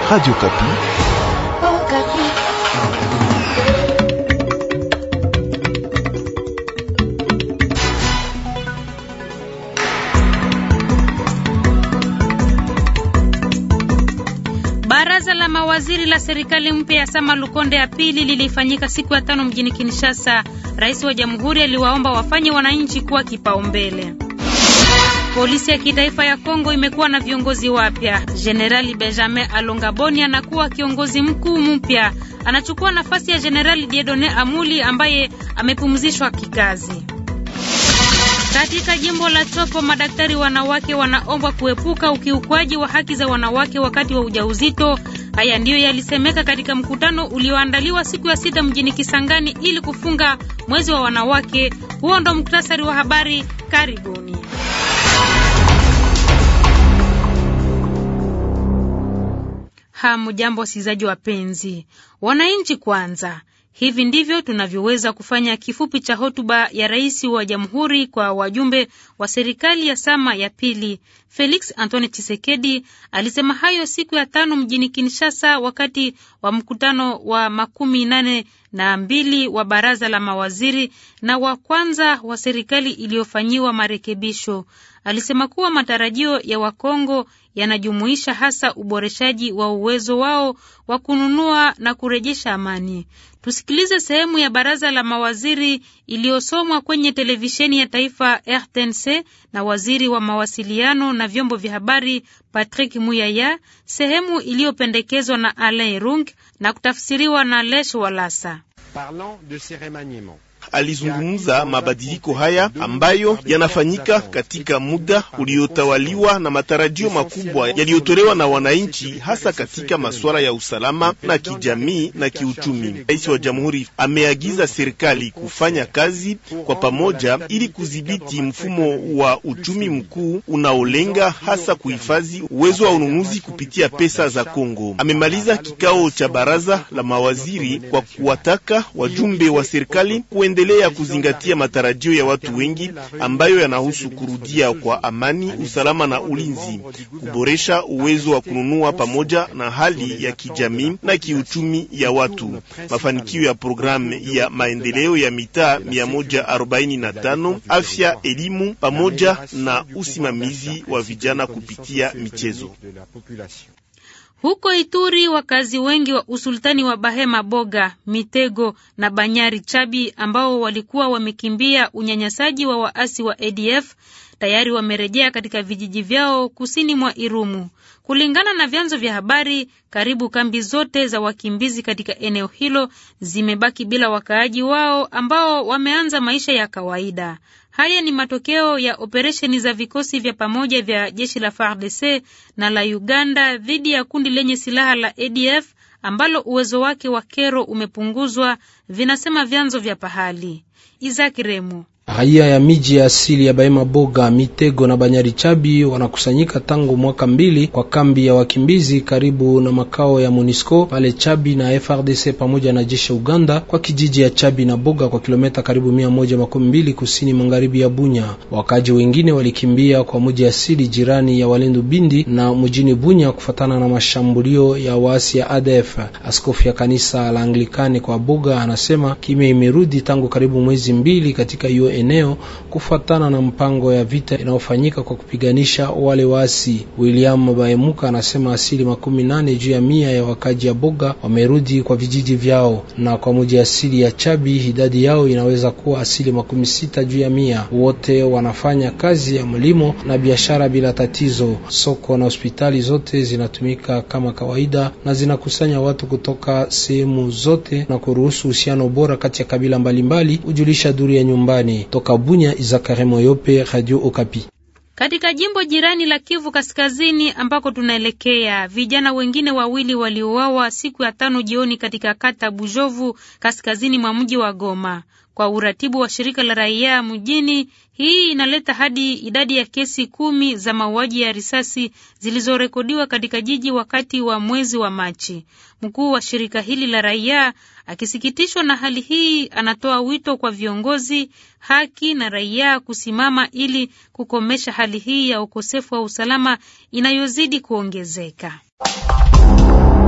Radio Kapi. Oh, Kapi. Baraza la mawaziri la serikali mpya ya Sama Lukonde ya pili lilifanyika siku ya tano mjini Kinshasa. Rais wa Jamhuri aliwaomba wafanye wananchi kuwa kipaumbele. Polisi ya kitaifa ya Kongo imekuwa na viongozi wapya. Jenerali Benjamin Alongaboni anakuwa kiongozi mkuu mpya, anachukua nafasi ya Jenerali Diedone Amuli ambaye amepumzishwa kikazi. Katika jimbo la Chopo, madaktari wanawake wanaombwa kuepuka ukiukwaji wa haki za wanawake wakati wa ujauzito. Haya ndiyo yalisemeka katika mkutano ulioandaliwa siku ya sita mjini Kisangani ili kufunga mwezi wa wanawake. Huo ndo muktasari wa habari. Karibuni. Hamujambo wasikilizaji wapenzi. Wananchi kwanza. Hivi ndivyo tunavyoweza kufanya kifupi cha hotuba ya rais wa jamhuri kwa wajumbe wa serikali ya Sama ya pili. Felix Antoine Chisekedi alisema hayo siku ya tano mjini Kinshasa wakati wa mkutano wa makumi nane na mbili wa baraza la mawaziri na wa kwanza wa serikali iliyofanyiwa marekebisho. Alisema kuwa matarajio ya Wakongo yanajumuisha hasa uboreshaji wa uwezo wao wa kununua na kurejesha amani. Tusikilize sehemu ya baraza la mawaziri iliyosomwa kwenye televisheni ya taifa RTNC na waziri wa mawasiliano na vyombo vya habari Patrick Muyaya, sehemu iliyopendekezwa na Alain Rung na kutafsiriwa na Lesh Walasa. Alizungumza mabadiliko haya ambayo yanafanyika katika muda uliotawaliwa na matarajio makubwa yaliyotolewa na wananchi, hasa katika masuala ya usalama na kijamii na kiuchumi. Rais wa Jamhuri ameagiza serikali kufanya kazi kwa pamoja ili kudhibiti mfumo wa uchumi mkuu unaolenga hasa kuhifadhi uwezo wa ununuzi kupitia pesa za Kongo. Amemaliza kikao cha baraza la mawaziri kwa kuwataka wajumbe wa serikali endelea kuzingatia matarajio ya watu wengi ambayo yanahusu kurudia kwa amani, usalama na ulinzi, kuboresha uwezo wa kununua pamoja na hali ya kijamii na kiuchumi ya watu, mafanikio ya programu ya maendeleo ya mitaa 145, afya, elimu pamoja na usimamizi wa vijana kupitia michezo. Huko Ituri, wakazi wengi wa usultani wa Bahema Boga, Mitego na Banyari Chabi ambao walikuwa wamekimbia unyanyasaji wa waasi wa ADF tayari wamerejea katika vijiji vyao kusini mwa Irumu. Kulingana na vyanzo vya habari, karibu kambi zote za wakimbizi katika eneo hilo zimebaki bila wakaaji wao ambao wameanza maisha ya kawaida. Haya ni matokeo ya operesheni za vikosi vya pamoja vya jeshi la FARDC na la Uganda dhidi ya kundi lenye silaha la ADF ambalo uwezo wake wa kero umepunguzwa, vinasema vyanzo vya pahali. Isaac Remo Raia ya miji ya asili ya Bahema Boga, Mitego na Banyari Chabi wanakusanyika tangu mwaka mbili kwa kambi ya wakimbizi karibu na makao ya Monisco pale Chabi na FRDC pamoja na jeshi Uganda kwa kijiji ya Chabi na Boga kwa kilomita karibu mia moja makumi mbili kusini magharibi ya Bunya. Wakaji wengine walikimbia kwa mji asili jirani ya Walendu Bindi na mjini Bunya kufatana na mashambulio ya waasi ya ADF. Askofu ya kanisa la Anglikani kwa Boga anasema kimya imerudi tangu karibu mwezi mbili katika hiyo eneo kufuatana na mpango ya vita inayofanyika kwa kupiganisha wale waasi. William Baemuka anasema asili makumi nane juu ya mia ya wakaji ya Boga wamerudi kwa vijiji vyao, na kwa muji asili ya Chabi idadi yao inaweza kuwa asili makumi sita juu ya mia. Wote wanafanya kazi ya mlimo na biashara bila tatizo. Soko na hospitali zote zinatumika kama kawaida na zinakusanya watu kutoka sehemu zote na kuruhusu uhusiano bora kati ya kabila mbalimbali, hujulisha duru ya nyumbani. Toka Bunya, Izakare Moyope, Radio Okapi. Katika jimbo jirani la Kivu Kaskazini ambako tunaelekea, vijana wengine wawili waliuawa siku ya tano jioni katika kata Bujovu kaskazini mwa mji wa Goma. Kwa uratibu wa shirika la raia mjini, hii inaleta hadi idadi ya kesi kumi za mauaji ya risasi zilizorekodiwa katika jiji wakati wa mwezi wa Machi. Mkuu wa shirika hili la raia akisikitishwa na hali hii, anatoa wito kwa viongozi, haki na raia kusimama ili kukomesha hali hii ya ukosefu wa usalama inayozidi kuongezeka.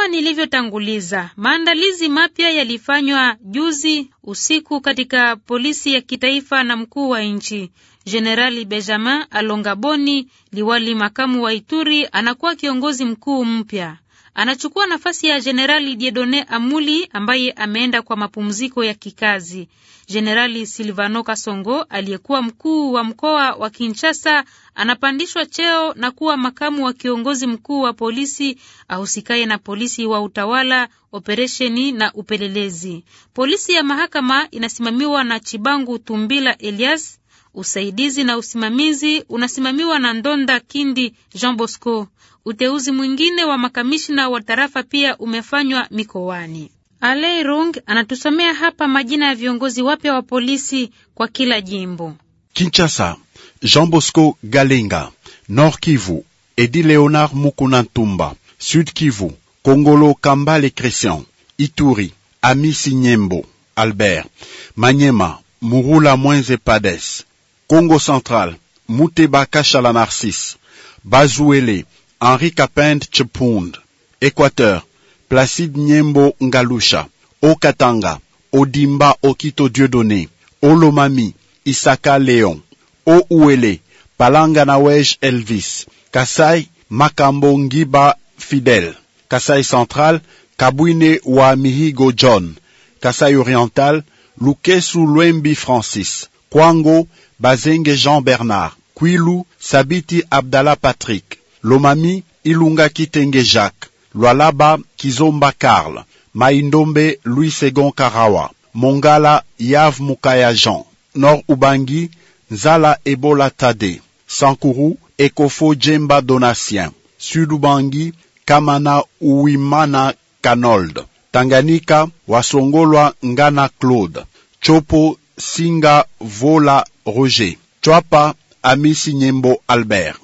Kama nilivyotanguliza, maandalizi mapya yalifanywa juzi usiku katika polisi ya kitaifa na mkuu wa nchi. Jenerali Benjamin Alongaboni, liwali makamu wa Ituri, anakuwa kiongozi mkuu mpya. Anachukua nafasi ya Jenerali Diedone Amuli ambaye ameenda kwa mapumziko ya kikazi. Jenerali Silvano Kasongo aliyekuwa mkuu wa mkoa wa Kinshasa anapandishwa cheo na kuwa makamu wa kiongozi mkuu wa polisi ahusikaye na polisi wa utawala, operesheni na upelelezi. Polisi ya mahakama inasimamiwa na Chibangu Tumbila Elias. Usaidizi na usimamizi unasimamiwa na Ndonda Kindi Jean Bosco. Uteuzi mwingine wa makamishna wa tarafa pia umefanywa mikoani. Alei Rung anatusomea hapa majina ya viongozi wapya wa polisi kwa kila jimbo. Kinshasa, Jean Bosco Galenga. Nord Kivu, Edi Leonard Mukuna Ntumba. Sud Kivu, Kongolo Kambale Christian. Ituri, Amisi Nyembo Albert. Manyema, Murula Mwenze Pades. Congo Central, Muteba Kashala Narcisse. Bazuele, Henri Kapend Chepund. Équateur, Placide Nyembo Ngalusha. Okatanga, Odimba Okito Dieudonné. Olomami, Isaka Léon. Ouele, Palanga Nawej Elvis. Kasai, Makambo Ngiba Fidel. Kasai Central, Kabwine wa Mihigo John. Kasai Oriental, Lukesu Lwembi Francis. Kwango, Bazenge Jean Bernard. Kwilu, Sabiti Abdallah Patrick. Lomami, Ilunga Kitenge Jacques. Lwalaba, Kizomba Karl. Maindombe, Louis Segon Karawa. Mongala, Yav Mukaya Jean. Nord Ubangi, Nzala Ebola Tade. Sankuru, Ekofo Djemba Donatien. Sud Ubangi, Kamana Uimana Kanold. Tanganyika, Wasongolwa Ngana Claude. Chopo, Singa Vola Roger. Chwapa, Amisi Nyembo Albert.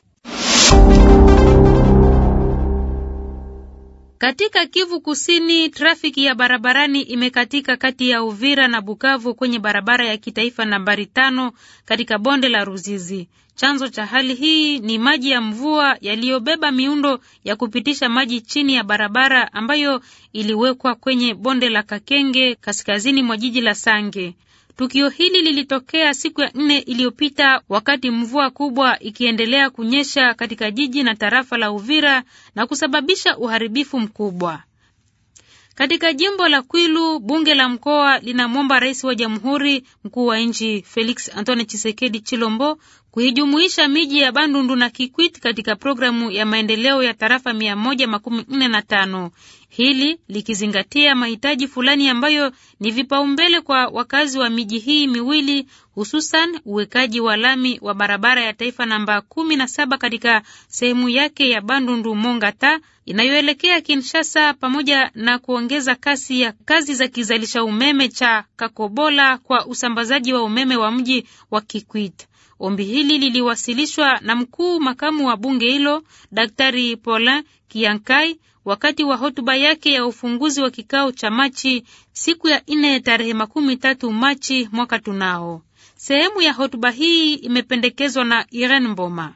Katika Kivu Kusini, trafiki ya barabarani imekatika kati ya Uvira na Bukavu kwenye barabara ya kitaifa nambari tano katika bonde la Ruzizi. Chanzo cha hali hii ni maji ya mvua yaliyobeba miundo ya kupitisha maji chini ya barabara ambayo iliwekwa kwenye bonde la Kakenge kaskazini mwa jiji la Sange. Tukio hili lilitokea siku ya nne iliyopita wakati mvua kubwa ikiendelea kunyesha katika jiji na tarafa la Uvira na kusababisha uharibifu mkubwa. Katika jimbo la Kwilu, bunge la mkoa linamwomba rais wa jamhuri, mkuu wa nchi Felix Antoine Chisekedi Chilombo kuijumuisha miji ya Bandundu na Kikwit katika programu ya maendeleo ya tarafa mia moja makumi nne na tano hili likizingatia mahitaji fulani ambayo ni vipaumbele kwa wakazi wa miji hii miwili, hususan uwekaji wa lami wa barabara ya taifa namba kumi na saba katika sehemu yake ya Bandundu Mongata inayoelekea Kinshasa, pamoja na kuongeza kasi ya kazi za kizalisha umeme cha Kakobola kwa usambazaji wa umeme wa mji wa Kikwit. Ombi hili liliwasilishwa na mkuu makamu wa bunge hilo Daktari Paulin Kiankai wakati wa hotuba yake ya ufunguzi wa kikao cha Machi siku ya nne tarehe makumi tatu Machi mwaka tunao. Sehemu ya hotuba hii imependekezwa na Irene Mboma.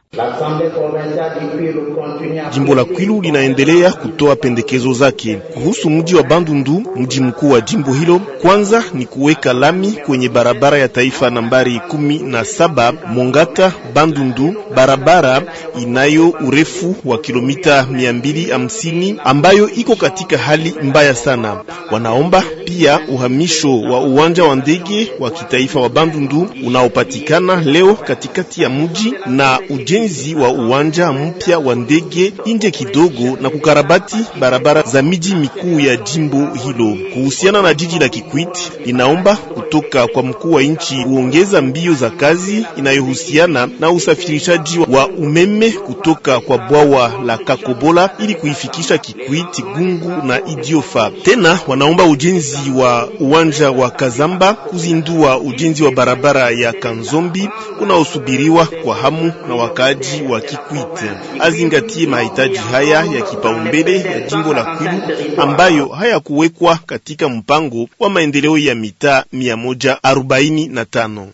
Jimbo la Kwilu linaendelea kutoa pendekezo zake kuhusu mji wa Bandundu, mji mkuu wa jimbo hilo. Kwanza ni kuweka lami kwenye barabara ya taifa nambari kumi na saba Mongata Bandundu, barabara inayo urefu wa kilomita mia mbili hamsini ambayo iko katika hali mbaya sana. Wanaomba pia uhamisho wa uwanja wa ndege wa kitaifa wa Bandundu unaopatikana leo katikati ya mji na ujenzi wa uwanja mpya wa ndege nje kidogo na kukarabati barabara za miji mikuu ya jimbo hilo. Kuhusiana na jiji la Kikwit, linaomba kutoka kwa mkuu wa nchi kuongeza mbio za kazi inayohusiana na usafirishaji wa umeme kutoka kwa bwawa la Kakobola ili kuifikisha Kikwit, Gungu na Idiofa. Tena wanaomba ujenzi wa uwanja wa Kazamba, kuzindua ujenzi wa barabara ya Kanzombi unaosubiriwa kwa hamu na wakaaji wa Kikwit. Azingatie mahitaji haya ya kipaumbele ya jimbo la Kwilu ambayo hayakuwekwa katika mpango wa maendeleo ya mitaa mia moja arobaini na tano.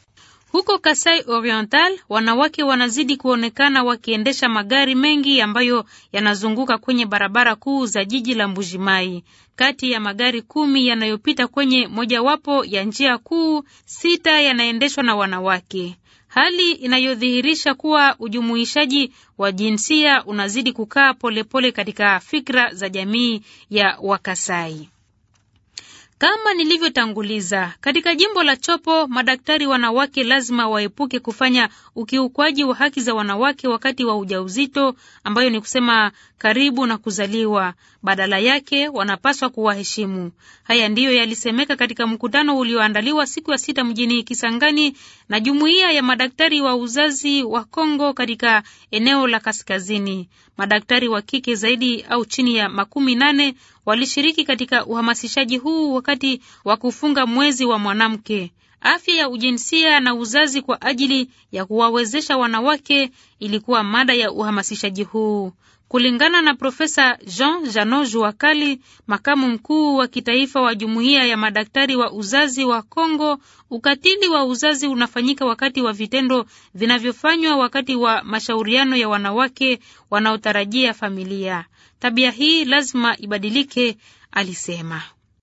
Huko Kasai Oriental, wanawake wanazidi kuonekana wakiendesha magari mengi ambayo yanazunguka kwenye barabara kuu za jiji la Mbujimai. Kati ya magari kumi yanayopita kwenye mojawapo ya njia kuu, sita yanaendeshwa na wanawake, hali inayodhihirisha kuwa ujumuishaji wa jinsia unazidi kukaa polepole katika fikra za jamii ya Wakasai. Kama nilivyotanguliza, katika jimbo la Chopo, madaktari wanawake lazima waepuke kufanya ukiukwaji wa haki za wanawake wakati wa ujauzito, ambayo ni kusema karibu na kuzaliwa. Badala yake wanapaswa kuwaheshimu. Haya ndiyo yalisemeka katika mkutano ulioandaliwa siku ya sita mjini Kisangani na jumuiya ya madaktari wa uzazi wa Kongo katika eneo la kaskazini. Madaktari wa kike zaidi au chini ya makumi nane walishiriki katika uhamasishaji huu wakati wa kufunga mwezi wa mwanamke. Afya ya ujinsia na uzazi kwa ajili ya kuwawezesha wanawake ilikuwa mada ya uhamasishaji huu. Kulingana na Profesa Jean Jano Juakali, makamu mkuu wa kitaifa wa jumuiya ya madaktari wa uzazi wa Kongo, ukatili wa uzazi unafanyika wakati wa vitendo vinavyofanywa wakati wa mashauriano ya wanawake wanaotarajia familia. Tabia hii lazima ibadilike, alisema.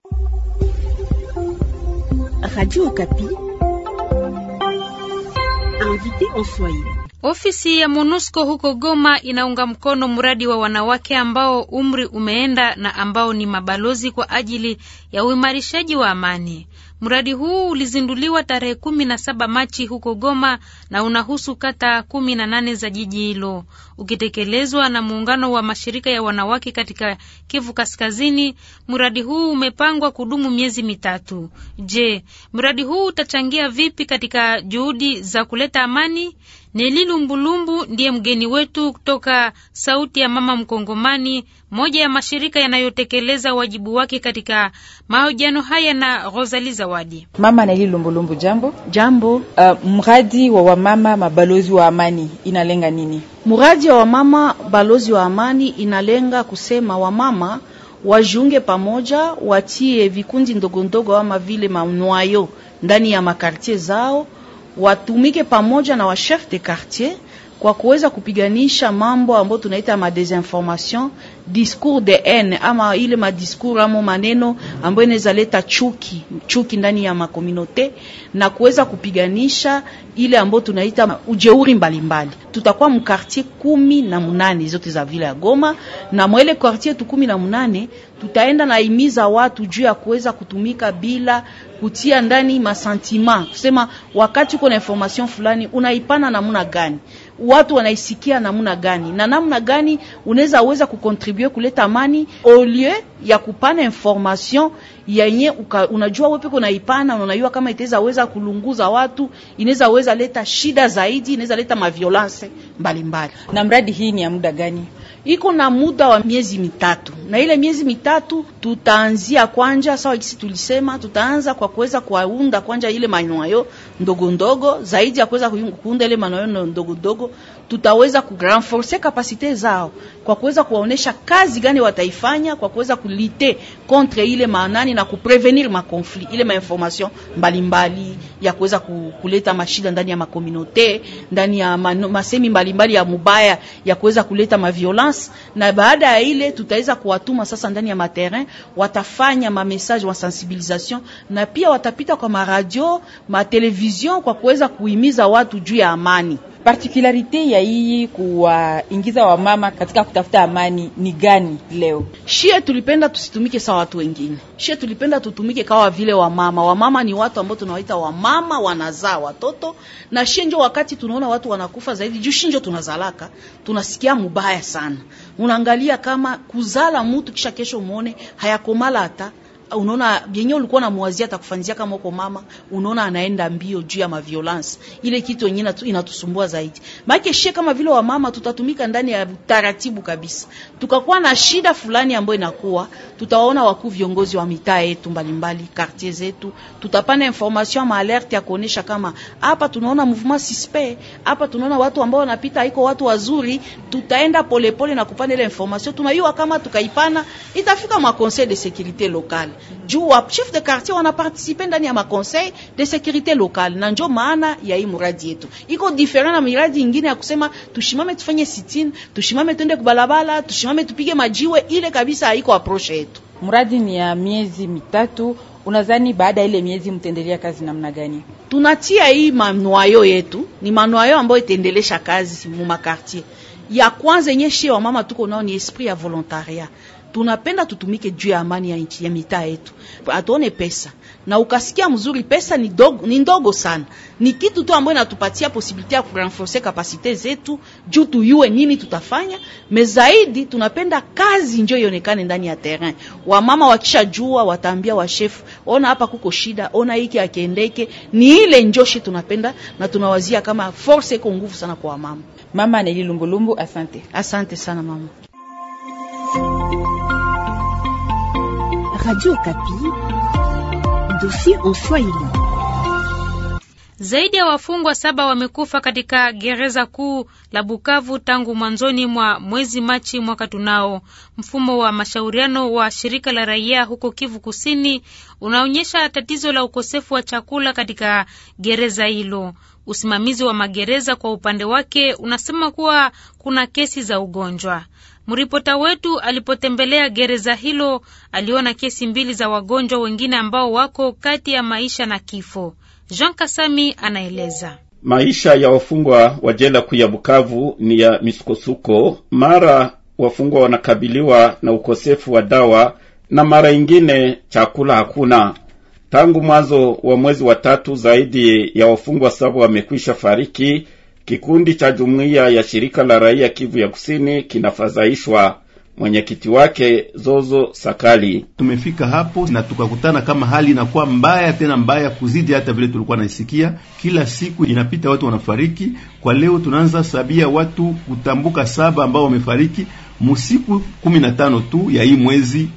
Radio Okapi. Invité en Swahili. Ofisi ya MONUSCO huko Goma inaunga mkono mradi wa wanawake ambao umri umeenda na ambao ni mabalozi kwa ajili ya uimarishaji wa amani. Mradi huu ulizinduliwa tarehe kumi na saba Machi huko Goma na unahusu kata kumi na nane za jiji hilo, ukitekelezwa na muungano wa mashirika ya wanawake katika Kivu Kaskazini. Mradi huu umepangwa kudumu miezi mitatu. Je, mradi huu utachangia vipi katika juhudi za kuleta amani? Neli Lumbulumbu ndiye mgeni wetu kutoka Sauti ya Mama Mkongomani, moja ya mashirika yanayotekeleza wajibu wake katika mahojiano haya na Rosali Zawadi. Mama Neli Lumbulumbu, jambo. Jambo. Uh, mradi wa wamama mabalozi wa amani inalenga nini? Mradi wa wamama balozi wa amani inalenga kusema wamama wajiunge pamoja, watie vikundi ndogo ndogo ama vile manwayo ndani ya makartie zao watumike pamoja na wa chef de quartier kwa kuweza kupiganisha mambo ambayo tunaita ma desinformation, discours de haine ama ile ma discours ama maneno ambayo inaweza leta chuki chuki ndani ya makomunote na kuweza kupiganisha ile ambayo tunaita ujeuri mbalimbali. Tutakuwa mkartier kumi na munane zote za vile ya Goma, na mwele quartier tu kumi na munane tutaenda na imiza watu juu ya kuweza kutumika bila kutia ndani masentima, kusema wakati uko na information fulani unaipana namna gani watu wanaisikia namna gani na namna gani unaweza weza kukontribue kuleta amani au lieu ya kupana information yenye unajua wewe peke unaipana, unajua kama itaweza weza kulunguza watu, inaweza weza leta shida zaidi, inaweza leta maviolence mbalimbali. Na mradi hii ni ya muda gani? Iko na muda wa miezi mitatu, na ile miezi mitatu tutaanzia kwanja, sawa kisi tulisema, tutaanza kwa kuweza kuunda kwanja ile manyoyo ndogo ndogo zaidi ya kuweza kuunda ile manyoyo ndogo ndogo, tutaweza kurenforcer kapasite zao kwa kuweza kuwaonesha kazi gani wataifanya kwa kuweza kulite contre ile manani na kuprevenir makonflit ile mainformation mbalimbali ya kuweza kuleta mashida ndani ya makomunote ndani ya mano, masemi mbalimbali ya mubaya ya kuweza kuleta maviolence. Na baada ya ile tutaweza kuwatuma sasa ndani ya materrain, watafanya ma message wa sensibilisation na pia watapita kwa maradio ma television kwa kuweza kuhimiza watu juu ya amani. Partikularite ya hii kuwaingiza wamama katika kutafuta amani ni gani? Leo shie tulipenda tusitumike sawa watu wengine, shie tulipenda tutumike kawa vile wamama. Wamama ni watu ambao tunawaita wamama, wanazaa watoto na shie njo wakati tunaona watu wanakufa zaidi juu shinjo tunazalaka, tunasikia mubaya sana. Unaangalia kama kuzala mutu kisha kesho muone hayakomala hata unaona yenye ulikuwa na muwazia atakufanyia kama uko mama, unaona anaenda mbio juu ya maviolence. Ile kitu yenyewe inatusumbua zaidi, maana shie kama vile wa mama tutatumika ndani ya taratibu kabisa. Tukakuwa na shida fulani ambayo inakuwa, tutawaona wakuu viongozi wa mitaa yetu mbalimbali, quartier zetu, tutapana information ma alerte ya kuonesha kama hapa tunaona mouvement suspect, hapa tunaona watu ambao wanapita haiko watu wazuri. Tutaenda polepole pole na kupana ile information, tunaiwa kama tukaipana itafika ma conseil de sécurité locale juu wa chef de quartier wanapartisipe ndani ya maconseil de securite locale, na njo maana ya hii muradi yetu iko different na miradi ingine ya kusema tushimame tufanye sitini, tushimame twende kubalabala, tushimame tupige majiwe. Ile kabisa haiko approche yetu. Mradi ni ya miezi mitatu. Unadhani baada ya ile miezi mtaendelea kazi namna gani? Tunatia hii manwayo yetu, ni manwayo ambayo itaendelesha kazi mu makartier. Ya kwanza yenye shie wa mama tuko nao ni esprit ya volontariat tunapenda tutumike juu ya amani ya nchi ya mitaa yetu, atuone pesa na ukasikia mzuri, pesa ni, dogo, ni ndogo sana, ni kitu tu ambayo inatupatia posibilite ya kurenforce kapasite zetu juu tuyue nini tutafanya. Me zaidi tunapenda kazi njo ionekane ndani ya terrain. Wamama wakishajua wataambia washefu, ona hapa kuko shida, ona hiki akiendeke. Ni ile njoshi tunapenda na tunawazia kama force iko nguvu sana kwa wamama. Mama Neli Lumbulumbu, asante. Asante sana mama. Radio Kapi, dossier en Swahili. Zaidi ya wafungwa saba wamekufa katika gereza kuu la Bukavu tangu mwanzoni mwa mwezi Machi mwaka tunao. Mfumo wa mashauriano wa shirika la raia huko Kivu Kusini unaonyesha tatizo la ukosefu wa chakula katika gereza hilo. Usimamizi wa magereza kwa upande wake unasema kuwa kuna kesi za ugonjwa. Mripota wetu alipotembelea gereza hilo aliona kesi mbili za wagonjwa wengine ambao wako kati ya maisha na kifo. Jean Kasami anaeleza. Maisha ya wafungwa wa jela kuu ya Bukavu ni ya misukosuko. Mara wafungwa wanakabiliwa na ukosefu wa dawa na mara ingine chakula hakuna. Tangu mwanzo wa mwezi wa tatu, zaidi ya wafungwa saba wamekwisha fariki. Kikundi cha jumuiya ya shirika la raia Kivu ya Kusini kinafadhaishwa. Mwenyekiti wake Zozo Sakali: tumefika hapo na tukakutana kama hali inakuwa mbaya tena mbaya kuzidi hata vile tulikuwa naisikia. Kila siku inapita watu wanafariki. Kwa leo tunaanza sabia watu kutambuka saba ambao wamefariki musiku kumi na tano tu ya hii mwezi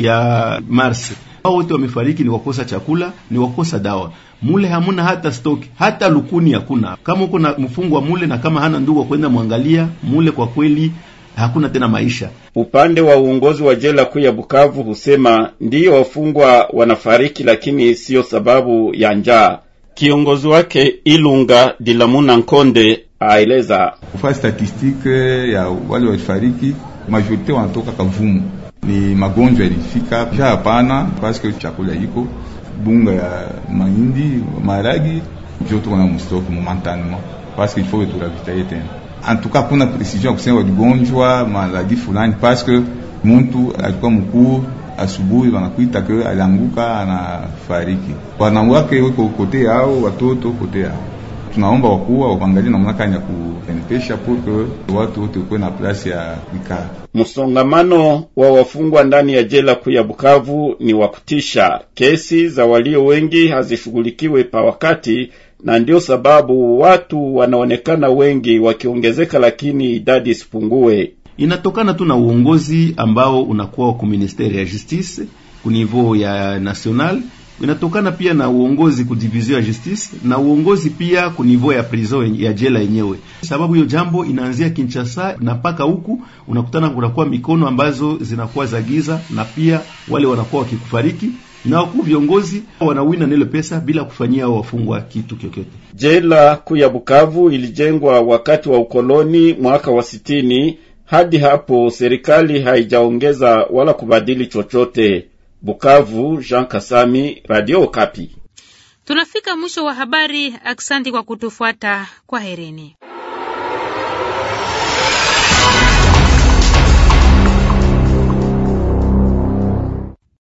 ya Mars. Hao wote wamefariki ni wakosa chakula, ni wakosa dawa mule hamuna hata stoki hata lukuni hakuna. Kama uko na mfungwa mule na kama hana ndugu kwenda mwangalia mule, kwa kweli hakuna tena maisha. Upande wa uongozi wa jela kuu ya Bukavu husema ndiyo wafungwa wanafariki, lakini siyo sababu ya njaa. Kiongozi wake Ilunga Dilamuna Nkonde aeleza kufa statistike ya wale walifariki, majorite wanatoka Kavumu, ni magonjwa yalifika ja, hapana paske chakula iko bunga ya mahindi maragi njo tuko na mustoki momentanema parce qu'il faut que turavitaye tena. En tout cas kuna precision ya kusema waligonjwa maladi fulani parce que muntu alikuwa mkuu asubuhi wanakuita ke alianguka anafariki, wanawake weko kote yao, watoto kote yao. Tunaomba wakuwa waangalie namna gani ya kuenepesha pour que watu wote kuwe na plasi ya kuikaa. Msongamano wa wafungwa ndani ya jela kuu ya Bukavu ni wa kutisha. Kesi za walio wengi hazishughulikiwe pa wakati, na ndio sababu watu wanaonekana wengi wakiongezeka, lakini idadi isipungue. Inatokana tu na uongozi ambao unakuwa ku ministeri ya justice ku niveau ya national inatokana pia na uongozi ku division ya justice na uongozi pia ku niveau ya prison ya jela yenyewe, sababu hiyo jambo inaanzia Kinshasa na mpaka huku unakutana kunakuwa mikono ambazo zinakuwa za giza, na pia wale wanakuwa wakikufariki na wakuu viongozi wanawina nile pesa bila kufanyia wafungwa kitu kyokyote. Jela kuu ya Bukavu ilijengwa wakati wa ukoloni mwaka wa sitini. Hadi hapo serikali haijaongeza wala kubadili chochote. Bukavu, Jean Kasami, Radio Okapi. Tunafika mwisho wa habari. Aksanti kwa kutufuata. Kwa herini.